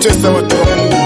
kuwatesa watu wa Mungu.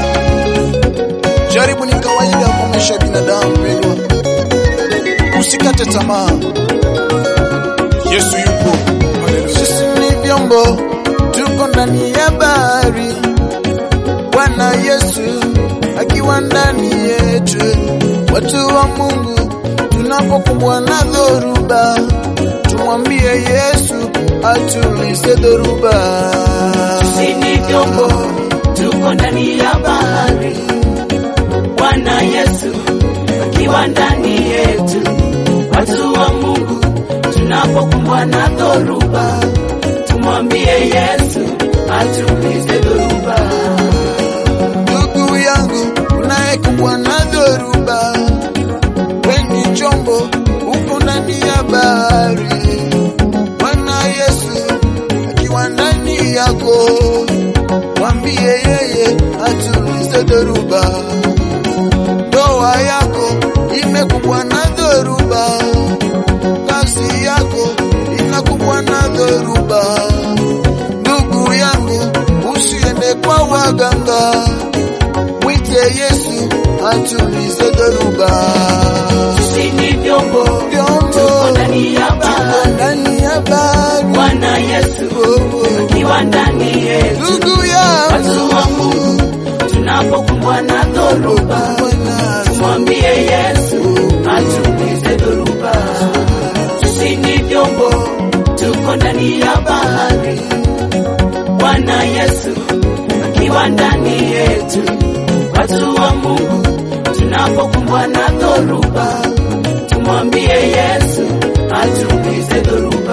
Jaribu ni kawaida kwa maisha ya binadamu, pendwa, usikate tamaa. Yesu yupo. Haleluya. Sisi ni vyombo, tuko ndani ya bahari, Bwana Yesu akiwa ndani yetu. Watu wa Mungu, tunapokumbwa na dhoruba, tumwambie Yesu atulize dhoruba. Sisi ni vyombo, tuko ndani ya bahari, Bwana Yesu akiwa ndani yetu. Watu wa Mungu, tunapokumbwa na dhoruba, tumwambie Yesu atulize dhoruba. Ndugu yangu unayekumbwa na dhoruba, weni chombo uko ndani ya bahari, Bwana Yesu akiwa ndani yako, mwambie yeye atulize dhoruba. Ndoa yako imekumbwa na dhoruba, kazi yako inakumbwa na dhoruba. Ndugu yangu, usiende kwa waganga, mwite Yesu atulize dhoruba. Sisi ni vyombo, Vyombo tuko ndani ya tuko bahari, ndani ya bahari, Bwana Yesu Oh, akiwa ndani yetu. ndugu Watu yangu, wa Mungu, tunapokumbwa na dhoruba, Bwana mwambie Yesu atulize dhoruba. Sisi ni vyombo, tuko ndani ya bahari, Bwana Yesu akiwa ndani yetu. Watu wa Mungu, tunapokumbwa na dhoruba, tumwambie Yesu atulize dhoruba.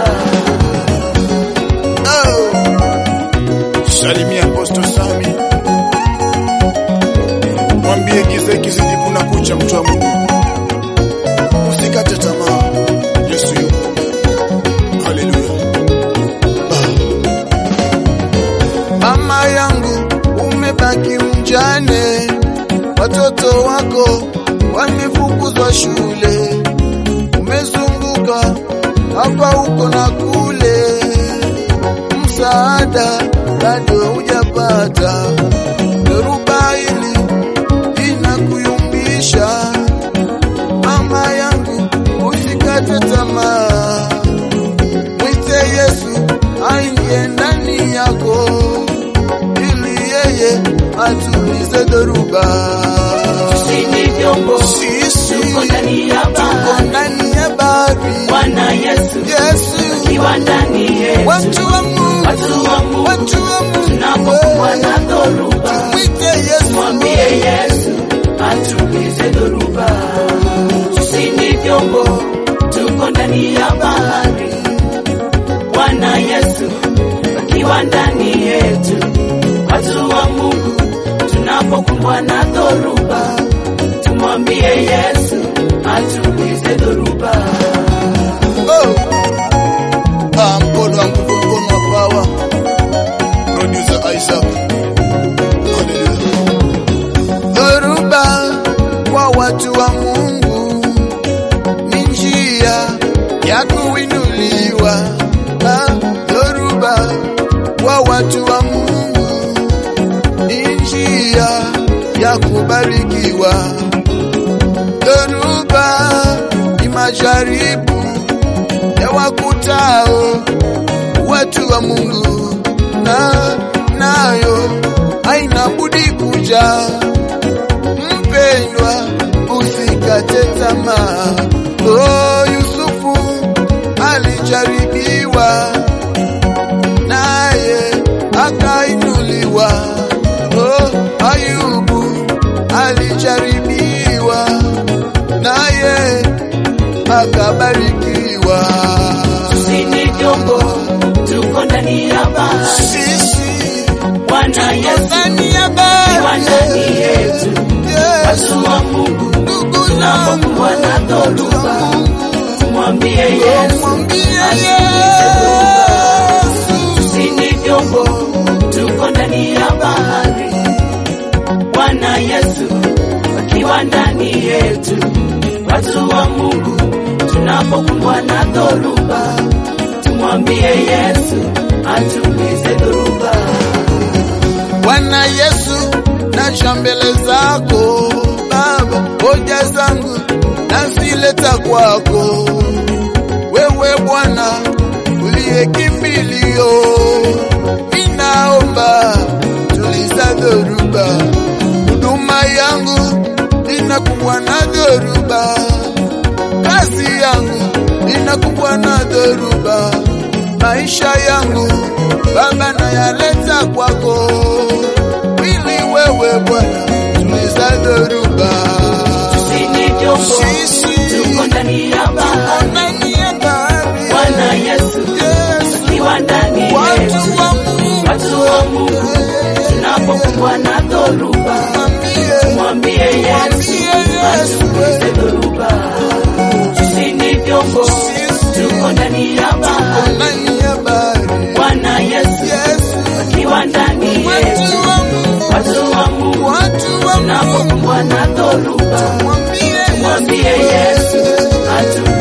oh. Salimia Apostle Sami, mwambie giza kizidi kuna kucha, mtu wa Mungu, usikate tamaa. Yesu yupo. Haleluya. Mama yangu umebaki mjane, watoto wako wamefukuzwa shule, umezunguka hapa huko na kule, msaada bado hujapata. Dhoruba hili inakuyumbisha, mama yangu, usikate tamaa mwite Yesu aingie ndani yako, ili yeye atulize dhoruba. Sisi ni vyombo, Sisi tuko ndani ya tuko bahari, ndani ya bahari, Bwana Yesu Yesu akiwa ndani yetu. watu wa Mungu, Watu wa Mungu, watu wa Mungu, tunapokumbwa na dhoruba, mwite Yesu, mwambie Yesu atulize dhoruba. Sisi ni vyombo, tuko ndani ya bahari, Bwana Yesu akiwa ndani yetu. Watu wa Mungu, tunapokumbwa na dhoruba, tumwambie Yesu atulize dhoruba. oh. Ah, mkono wa nguvu, mkono wa power, Producer Isaac. Haleluya. dhoruba kwa watu wa Mungu ni njia ya kuinuliwa. Ah, Dhoruba kwa watu wa Mungu ni njia ya kubarikiwa. Dhoruba ni majaribu ya wakutao watu wa Mungu, na nayo haina budi kuja mpendwa, usikate tamaa. Oh, Yusufu alijaribiwa naye akainuliwa. Oh, Ayubu alijaribiwa naye akabarikiwa. Sisi ni vyombo, tuko ndani ya bahari, Sisi Bwana Yesu ndani ya akiwa bahari ndani yetu. Yes, Watu wa Mungu, ndugu tunapokumbwa na zangu, dhoruba, tumwambie Yesu mwambie atulize dhoruba. Yesu. Sisi ni vyombo, tuko ndani ya bahari, Bwana Yesu akiwa ndani yetu. Watu wa Mungu, tunapokumbwa na dhoruba, tumwambie Yesu atulize dhoruba. Bwana Yesu, naja mbele zako Baba, hoja zangu nazileta kwako wewe Bwana uliye kimbilio, ninaomba tuliza dhoruba, huduma yangu inakumbwa na dhoruba, kazi yangu inakumbwa na dhoruba, maisha yangu Baba nayaleta kwako, ili wewe Bwana tuliza dhoruba. Sisi ni vyombo, Sisi tuko ndani ya bahari. ndani ya bahari. Bwana Yesu Yesu, akiwa ndani yetu, watu wa Mungu, watu wa Mungu, tunapokumbwa na dhoruba, mwambie, mwambie Yesu mwambie Yesu, atulize dhoruba. Sisi ni vyombo, tuko ndani ya bahari. ndani ya bahari. Bwana Yesu Yesu, akiwa ndani yetu, watu wa Mungu, watu wa Mungu, watu wa Mungu, tunapokumbwa na dhoruba, mwambie mwambie Yesu atulize